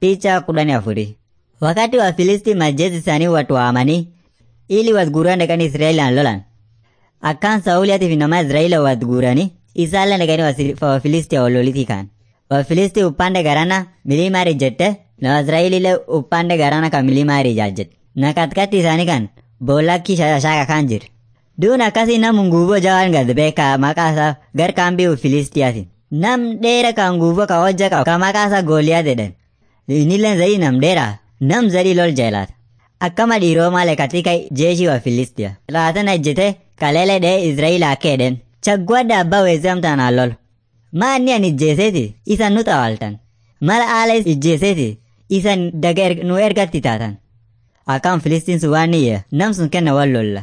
Picha kudhanii afuri. Wakati wa Filisti majeshi isaanii watu waamanii ili wasguuraan dhaqanii Israa'elaan lolan. Akkaan Saa'uliyaatiif nama Israa'eela wasguuranii isaallee dhaqanii Wafilisti wallolitii kaan. Wafilisti upande garana milimaa rijjette na Israa'eelillee upande garana kan milimaa rijaajjette. Na katikati isaanii kan boollakki shashaaqa kan jiru. Duun akkasii nam nguuboo jawaan gad beekaa maqaa isaa gar kaambii Filistiyaati. Nam dheera kan nguuboo ka hojja qabu ka maqaa isaa Gooliyaat jedhan. Innillee zaidi nam dheeraa nam zaidi lol jeelaata. Akkama dhiiroo malee katika jeeshii wa Filistia. Laatan ejjete kaleele dhee Israa'eel akka edhen. Chaggwadda abbaa weessamtaan hallol. Maanni an ijjeeseeti isan nu xawaltan. Mala haala ijjeeseeti isan daga nu ergatti taatan. Akkam Filistiin sun waan niyya nam sun kenna wal lolla.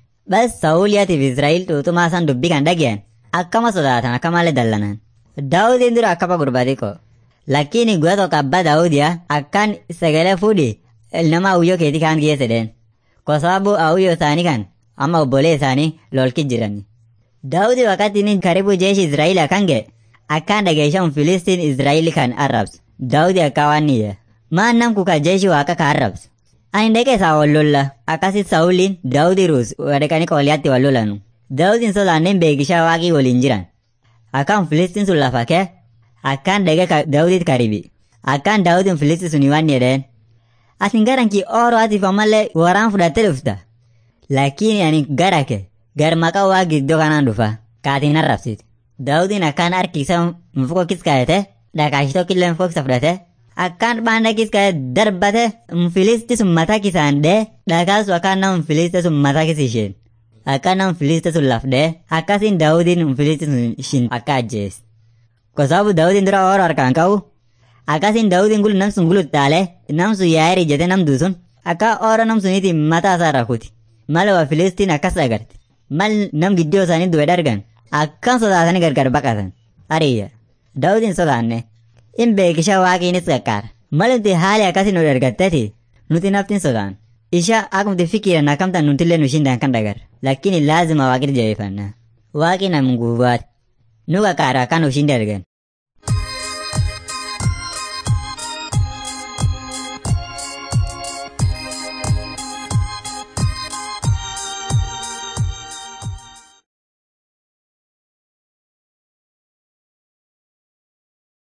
Bas Saa'uliyaatiif Israa'eel tuutumaa san dubbii kan dhageyan akkama sodaatan akka malee dallanan. Daawudiin dura akkama gurbaati ko. Lakkiini guyyaa tokko abbaa Daawudiyaa akkaan sagalee fuudhi nama awuyyoo keetii kaan geesse dheen. Ko sababu awuyyoo isaanii kan amma obbolee isaanii lolki jirani. Daawudi wakati inni karibu jeeshi Israa'eel kan ga'e akkaan dhageeshamu Filistiin Israa'eel kan arrabsu. Daawudi akka waan niyya. Maan nam kuka jeeshi waaqa ka arrabsu. Ani dhaqee isaa wal lolla akkasi Saa'uliin Daawudi ruus dhaqanii qooliyaatti wal lolanu. Daawudiin sodaanneen beekishaa waaqii waliin jiran. Akkaan Filistiin sun lafa kee akkaan dhaqee Daawudiit karibi. Akkaan Daawudiin Filistiin sun waan jedheen. Asin garankii ooroo atiif ammallee waraan fudhattee dhufta. Lakkiin ani gara kee gar maqaa waa giddoo kanaan dhufa. Kaatiin arrabsiiti. Daawudiin akkaan harki isaa mufuko kiskaayete dhakaashi tokkillee mufuko kisa fudhate. Akkaan baanda kiskaayete darbate Filisti sun mataa kisaan dhee dhakaasu akkaan nama Filisti sun mataa kisi isheen. Akkaan nama Filisti sun lafdee akkasiin Daawudiin Filisti sun ishin akka ajjees. Kosaabu Daawudiin dura ooroo harkaan qabu akkasiin Daawudiin gulu nam sun guluttaalee nam sun yaa'ee ijjate nam duusun akka ooroo nam suniitiin mataa isaa rakuti. Mala waa Filistiin akkas agarte. Mal nam gidduu isaanii du'e dargan akkan sodaatanii gargar baqatan. Hariyya. Daawudiin sodaanne. In beekisha waaqiinis qaqqaara. Malumti haali akkasii nu dargatteeti nuti naftiin sodaan. Isha akkumti fikiran akkamtan nutillee nu shindaan kan dagar. Lakkiin laazima waaqit jabeeffanna. Waaqi nam guubaati. Nu qaqqaara akka nu shinde argan.